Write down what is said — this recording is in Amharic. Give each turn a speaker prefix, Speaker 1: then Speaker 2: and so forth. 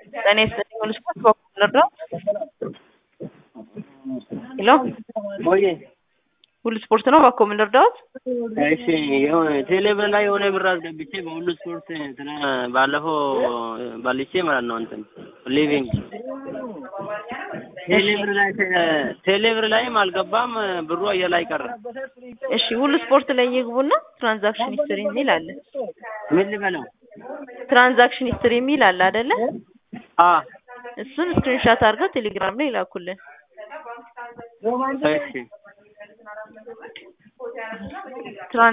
Speaker 1: ጤና ይስጥልኝ ሁሉ ስፖርት በኩል ልርዳው? ሄሎ
Speaker 2: ሞዬ
Speaker 1: ሁሉ ስፖርት ነው ባኮ ምን ልርዳዎት?
Speaker 2: እሺ የሆነ ቴሌብር ላይ የሆነ ብር አስገብቼ በሁሉ ስፖርት እንትና ባለፈው ባልቼ ማለት ነው እንትን ሊቪንግ ቴሌብር ላይ ቴሌብር ላይም አልገባም ብሩ አየር ላይ ቀረ።
Speaker 1: እሺ ሁሉ ስፖርት ላይ ይግቡና ትራንዛክሽን ሂስትሪ የሚል አለ።
Speaker 2: ምን ልበለው?
Speaker 1: ትራንዛክሽን ሂስትሪ የሚል አለ አይደለ?
Speaker 2: አ
Speaker 1: እሱን ስክሪንሻት አድርገው ቴሌግራም ላይ ይላኩልን።
Speaker 2: እሺ